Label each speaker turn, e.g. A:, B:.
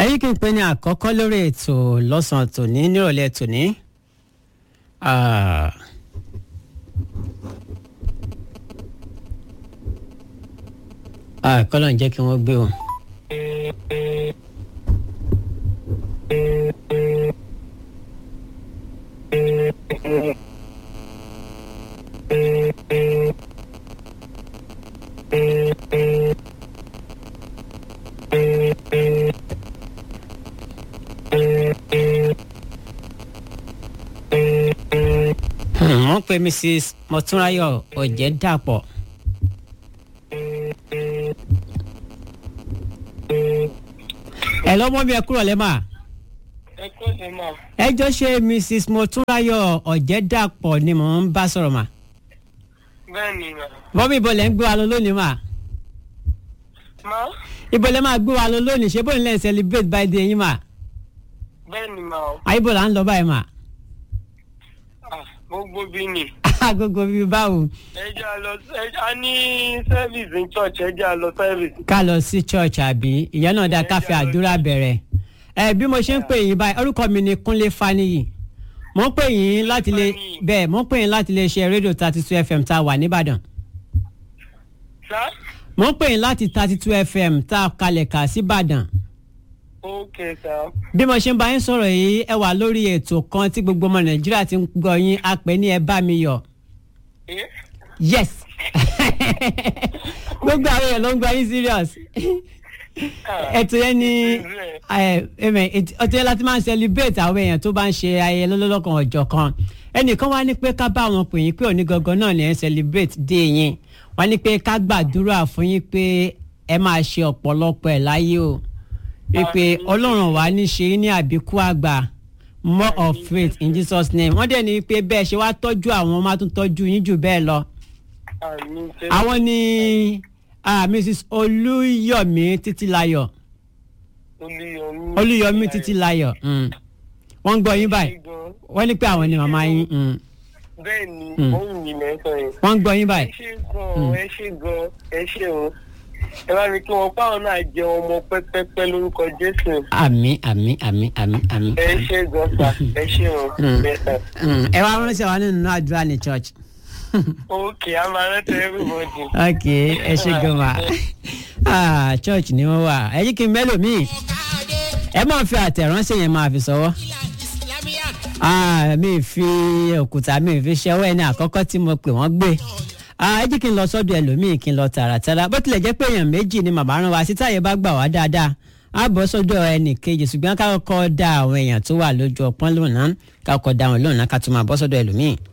A: ẹ̀yin kí n pè ní àkọ́kọ́ lórí ètò lọ́sàn-án tòní nírọ̀lẹ́ tòní. Ah. Ah, kọ́lọ̀ ń jẹ́ kí wọ́n gbé o. Hmm, wọ́n pe mrs mọ̀túnráyọ̀ ọ̀jẹ̀dàpọ̀. ẹ lọ́mọ mi ẹ kúrò lẹ́mà.
B: ẹ kú sí ma.
A: ẹ jọ ṣe mrs mọ̀túnráyọ̀ ọ̀jẹ̀dàpọ̀ ni mò ń bá sọ̀rọ̀ mà.
B: bẹ́ẹ̀ ni ma.
A: bọ́mí ibo lẹ́ ń gbé wa lọ lónìí mà.
B: ma.
A: ibo lẹ́ máa gbé wa lọ lónìí ṣé bóyá lẹ́ ń celebrate birthday yín mà.
B: bẹ́ẹ̀ ni ma o.
A: àyíbò là ń lọ báyìí mà.
B: Ah, gbogbo bí ni.
A: agogo bíi báwo
B: ẹ jẹ́ a lọ ẹ jẹ́ a ní service in church ẹ jẹ́ a lọ service.
A: ká lọ sí church àbí ìyẹn náà dá káfí àdúrà bẹ̀rẹ̀. ẹ bí mo ṣe ń pè yín báyìí orúkọ mi ni kúnlé faniyi mo ń pè yín láti lè
B: Fáníyì.
A: bẹ́ẹ̀ mo ń pè yín láti lè ṣe rédíò thirty two fm tá a wà nìbàdàn
B: sá.
A: mo ń pè yín láti thirty two fm tá a kalẹ̀ kà síbàdàn
B: ok sá.
A: bí mo ṣe ń bá yín sọ̀rọ̀ yìí ẹ wà lórí ètò kan tí gbogbo ọmọ nàìjíríà ti ń gbọ́ yín a pè ní ẹ bá mi yọ̀
B: ẹ
A: yes gbogbo àwọn èèyàn ló ń gbọ́ yín serious ètò yẹn ni ẹ, ẹmẹ, ètò ètò yẹn láti máa ń celebrate àwọn èèyàn tó bá ń ṣe ayẹyẹ lọ́lọ́kan ọjọ́ kan ẹnìkan wá ní pé ká bá wọn pè yín pé òní gangan náà ni ẹ ń celebrate dé yín wọ́n ní pé ká gbàdúrà fún yín pé ẹ máa ṣe ọ̀pọ̀lọpọ̀ ẹ̀ láyé o wípé ọlọ́run wà ní ṣe yín ní àbíkú àgbà more of faith in jesus name wọ́n dẹ̀ ní pé bẹ́ẹ̀ ṣe wá tọ́jú àwọn máa tún tọ́jú yín jù bẹ́ẹ̀ lọ
B: àmì ṣe.
A: àwọn ni ah, mrs olúyọ̀mí títílayọ̀
B: olùyọmí.
A: olúyọ̀mí títílayọ̀ mm. wọ́n ń gbọ́ yín báyìí wọ́n ní pé àwọn ni màmá yín mm.
B: bẹ́ẹ̀ ni
A: Mm.
B: òun yìí lẹ́sọ̀ yẹn.
A: wọ́n ń gbọ́ yín
B: ẹ
A: báyìí
B: ṣe gan ẹ ṣe gan ẹ ṣe o ẹ bá mi kí wọn fáwọn náà jẹ ọmọ pẹ́pẹ́pẹ́ lórúkọ jésù
A: àmì àmì àmì àmì àmì.
B: ẹ ṣe gan sa ẹ ṣe o
A: Mm.
B: bẹ́ẹ̀ sà.
A: Mm. ẹ wá ránṣẹ́ wa nínú àdúrà ní church.
B: ok a máa rántí everybody.
A: ok ẹ ṣe gan ma ah, church ni wọ́n wà ẹ yí kí n mẹ́lò míì ẹ máa fi àtẹ̀ránṣẹ́ yẹn máa fi sọ́wọ́. Ah, mi fi òkúta mi fi ṣẹ́wọ́ ẹni àkọ́kọ́ tí mo pè wọ́n gbé Ah, ẹ jẹ́ kí n lọ sọ́dọ̀ ẹlòmíì kí n lọ tààràtàrà bó tilẹ̀ jẹ́ pé èèyàn méjì ni màmá rán wa sí táyé bá gbà wá dáadáa á bọ́ sọ́dọ̀ ẹnì kejì ṣùgbọ́n ká kọ́kọ́ dá àwọn èèyàn tó wà lójú ọpọ́n lónàá ká kọ́kọ́ dá wọn lónàá ká tún máa bọ́ sọ́dọ̀ ẹlòmíì.